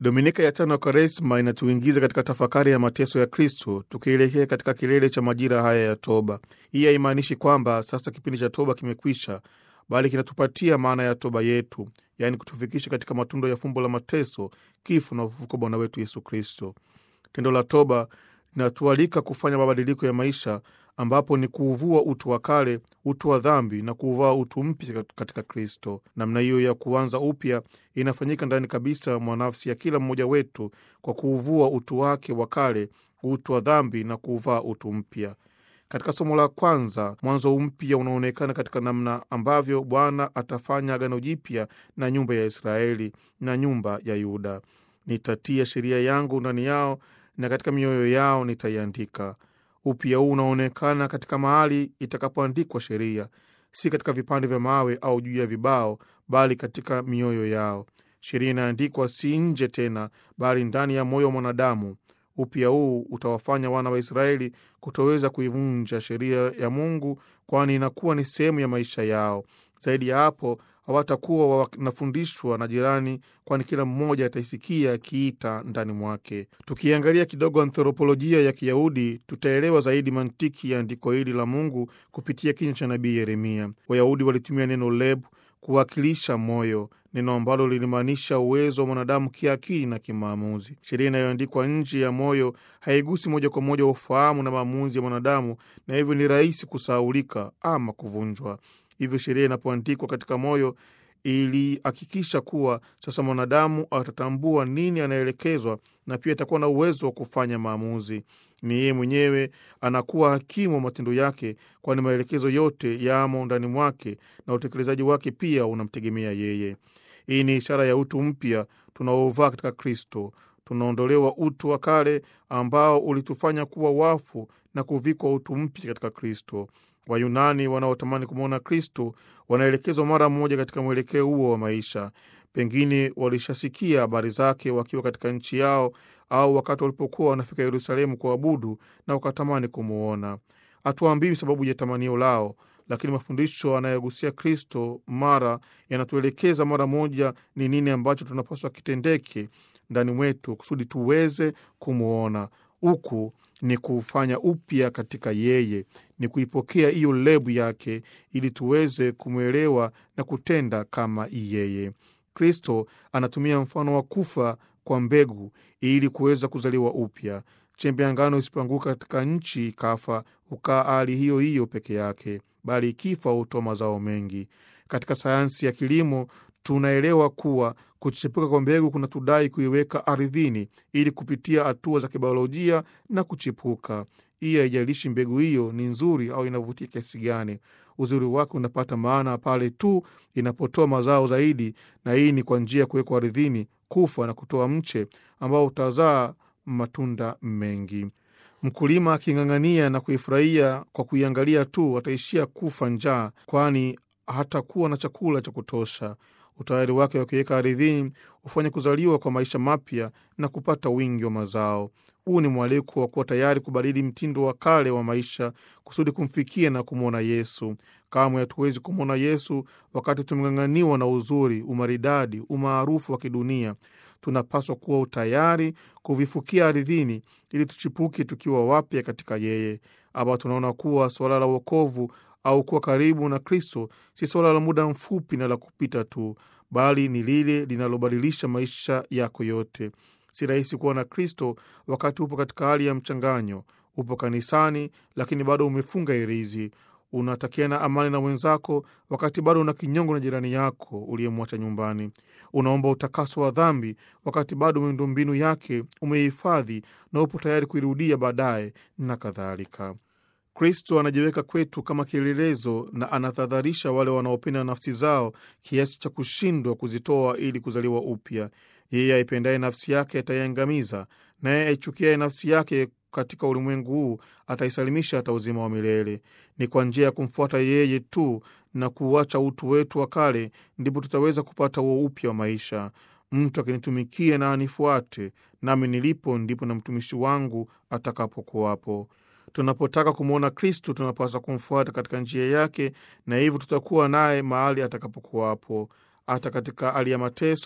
Dominika ya tano ya Kwaresma inatuingiza katika tafakari ya mateso ya Kristo, tukielekea katika kilele cha majira haya ya toba. Hii haimaanishi kwamba sasa kipindi cha toba kimekwisha, bali kinatupatia maana ya toba yetu, yaani kutufikisha katika matunda ya fumbo la mateso, kifo na ufufuko Bwana wetu Yesu Kristo. Tendo la toba linatualika kufanya mabadiliko ya maisha, ambapo ni kuuvua utu wa kale, utu wa dhambi na kuuvaa utu mpya katika Kristo. Namna hiyo ya kuanza upya inafanyika ndani kabisa mwa nafsi ya kila mmoja wetu kwa kuuvua utu wake wa kale, utu wa dhambi na kuuvaa utu mpya. Katika somo la kwanza, mwanzo mpya unaonekana katika namna ambavyo Bwana atafanya agano jipya na nyumba ya Israeli na nyumba ya Yuda. Nitatia sheria yangu ndani yao na katika mioyo yao nitaiandika. Upya huu unaonekana katika mahali itakapoandikwa sheria, si katika vipande vya mawe au juu ya vibao, bali katika mioyo yao. Sheria inaandikwa si nje tena, bali ndani ya moyo wa mwanadamu. Upya huu utawafanya wana wa Israeli kutoweza kuivunja sheria ya Mungu, kwani inakuwa ni sehemu ya maisha yao. Zaidi ya hapo, hawatakuwa wanafundishwa na jirani, kwani kila mmoja ataisikia akiita ndani mwake. Tukiangalia kidogo anthropolojia ya Kiyahudi, tutaelewa zaidi mantiki ya andiko hili la Mungu kupitia kinywa cha nabii Yeremia. Wayahudi walitumia neno leb kuwakilisha moyo, neno ambalo lilimaanisha uwezo wa mwanadamu kiakili na kimaamuzi. Sheria inayoandikwa nje ya moyo haigusi moja kwa moja ufahamu na maamuzi ya mwanadamu, na hivyo ni rahisi kusahaulika ama kuvunjwa. Hivyo sheria inapoandikwa katika moyo ilihakikisha kuwa sasa mwanadamu atatambua nini anaelekezwa, na pia atakuwa na uwezo wa kufanya maamuzi. Ni yeye mwenyewe anakuwa hakimu wa matendo yake, kwani maelekezo yote yamo ndani mwake na utekelezaji wake pia unamtegemea yeye. Hii ni ishara ya utu mpya tunaovaa katika Kristo. Tunaondolewa utu wa kale ambao ulitufanya kuwa wafu na kuvikwa utu mpya katika Kristo. Wayunani wanaotamani kumwona Kristo wanaelekezwa mara moja katika mwelekeo huo wa maisha. Pengine walishasikia habari zake wakiwa katika nchi yao au wakati walipokuwa wanafika Yerusalemu kuabudu na wakatamani kumwona. Hatuambiwi sababu ya tamanio lao, lakini mafundisho anayogusia Kristo mara yanatuelekeza mara moja ni nini ambacho tunapaswa kitendeke ndani mwetu kusudi tuweze kumwona. Huku ni kufanya upya katika yeye, ni kuipokea hiyo lebu yake ili tuweze kumwelewa na kutenda kama yeye. Kristo anatumia mfano wa kufa kwa mbegu ili kuweza kuzaliwa upya. Chembe ya ngano isipoanguka katika nchi ikafa, hukaa hali hiyo hiyo peke yake, bali ikifa hutoa mazao mengi. Katika sayansi ya kilimo tunaelewa kuwa kuchepuka kwa mbegu kuna tudai kuiweka ardhini ili kupitia hatua za kibiolojia na kuchipuka. Hii haijalishi mbegu hiyo ni nzuri au inavutia kiasi gani. Uzuri wake unapata maana pale tu inapotoa mazao zaidi, na hii ni kwa njia ya kuwekwa ardhini, kufa na kutoa mche ambao utazaa matunda mengi. Mkulima aking'ang'ania na kuifurahia kwa kuiangalia tu, ataishia kufa njaa, kwani hatakuwa na chakula cha kutosha. Utayari wake wa kuiweka ardhini hufanya kuzaliwa kwa maisha mapya na kupata wingi wa mazao. Huu ni mwaliko wa kuwa tayari kubadili mtindo wa kale wa maisha kusudi kumfikia na kumwona Yesu. Kamwe hatuwezi kumwona Yesu wakati tumeng'ang'aniwa na uzuri, umaridadi, umaarufu wa kidunia. Tunapaswa kuwa utayari kuvifukia ardhini ili tuchipuke tukiwa wapya katika yeye. Hapa tunaona kuwa suala la uokovu au kuwa karibu na Kristo si suala la muda mfupi na la kupita tu, bali ni lile linalobadilisha maisha yako yote. Si rahisi kuwa na Kristo wakati upo katika hali ya mchanganyo. Upo kanisani, lakini bado umefunga hirizi. Unatakiana amani na wenzako, wakati bado una kinyongo na jirani yako uliyemwacha nyumbani. Unaomba utakaso wa dhambi, wakati bado miundombinu yake umehifadhi na upo tayari kuirudia baadaye, na kadhalika. Kristo anajiweka kwetu kama kielelezo na anatahadharisha wale wanaopenda nafsi zao kiasi cha kushindwa kuzitoa ili kuzaliwa upya. Yeye aipendaye nafsi yake ataiangamiza, naye aichukiaye nafsi yake katika ulimwengu huu ataisalimisha hata uzima wa milele. Ni kwa njia ya kumfuata yeye tu na kuuacha utu wetu wa kale, ndipo tutaweza kupata huo upya wa maisha. Mtu akinitumikia na anifuate, nami nilipo ndipo na mtumishi wangu atakapokuwapo. Tunapotaka kumwona Kristu tunapaswa kumfuata katika njia yake, na hivyo tutakuwa naye mahali atakapokuwapo. Hata katika hali ya mateso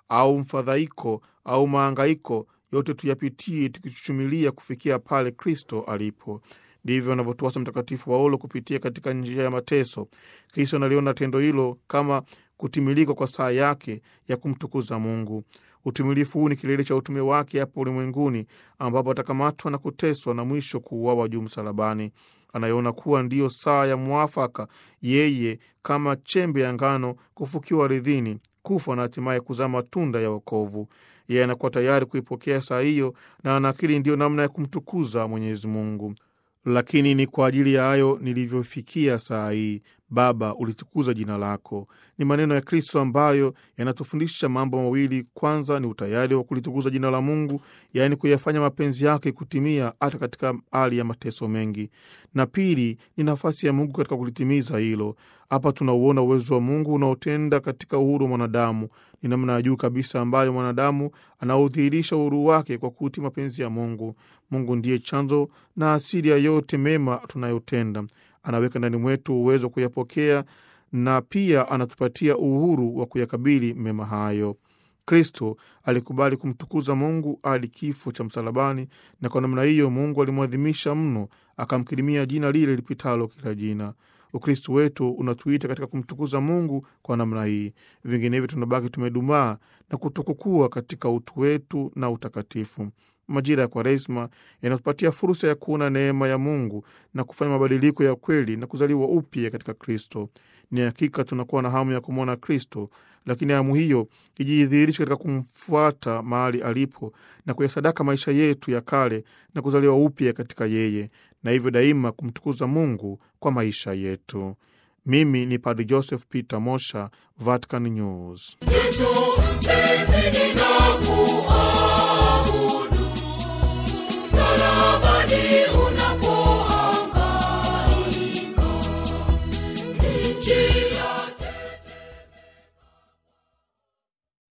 au mfadhaiko au maangaiko, yote tuyapitie tukichuchumilia kufikia pale Kristo alipo. Ndivyo anavyotuasa Mtakatifu Paulo kupitia katika njia ya mateso. Kristo analiona tendo hilo kama kutimilika kwa saa yake ya kumtukuza Mungu. Utimilifu huu ni kilele cha utume wake hapa ulimwenguni, ambapo atakamatwa na kuteswa na mwisho kuuawa juu msalabani. Anayeona kuwa ndiyo saa ya mwafaka, yeye kama chembe ya ngano kufukiwa ardhini, kufa na hatimaye kuzaa matunda ya wokovu. Yeye anakuwa tayari kuipokea saa hiyo, na anaakili ndiyo namna ya kumtukuza Mwenyezi Mungu. Lakini ni kwa ajili ya hayo nilivyofikia saa hii, Baba, ulitukuza jina lako. Ni maneno ya Kristo ambayo yanatufundisha mambo mawili. Kwanza ni utayari wa kulitukuza jina la Mungu, yaani kuyafanya mapenzi yake kutimia hata katika hali ya mateso mengi, na pili ni nafasi ya Mungu katika kulitimiza hilo. Hapa tunauona uwezo wa Mungu unaotenda katika uhuru wa mwanadamu. Ni namna ya juu kabisa ambayo mwanadamu anaudhihirisha uhuru wake kwa kutii mapenzi ya Mungu. Mungu ndiye chanzo na asili ya yote mema tunayotenda. Anaweka ndani mwetu uwezo wa kuyapokea na pia anatupatia uhuru wa kuyakabili mema hayo. Kristo alikubali kumtukuza Mungu hadi kifo cha msalabani, na kwa namna hiyo Mungu alimwadhimisha mno, akamkirimia jina lile lipitalo kila jina. Ukristo wetu unatuita katika kumtukuza Mungu kwa namna hii, vinginevyo tunabaki tumedumaa na kutokukua katika utu wetu na utakatifu. Majira ya Kwaresma yanatupatia fursa ya kuona neema ya Mungu na kufanya mabadiliko ya kweli na kuzaliwa upya katika Kristo. Ni hakika tunakuwa na hamu ya kumwona Kristo, lakini hamu hiyo ijidhihirisha katika kumfuata mahali alipo na kuyasadaka maisha yetu ya kale na kuzaliwa upya katika yeye, na hivyo daima kumtukuza Mungu kwa maisha yetu. Mimi ni Padre Joseph Peter Mosha, Vatican News. Yesu mpenzi, ninakuomba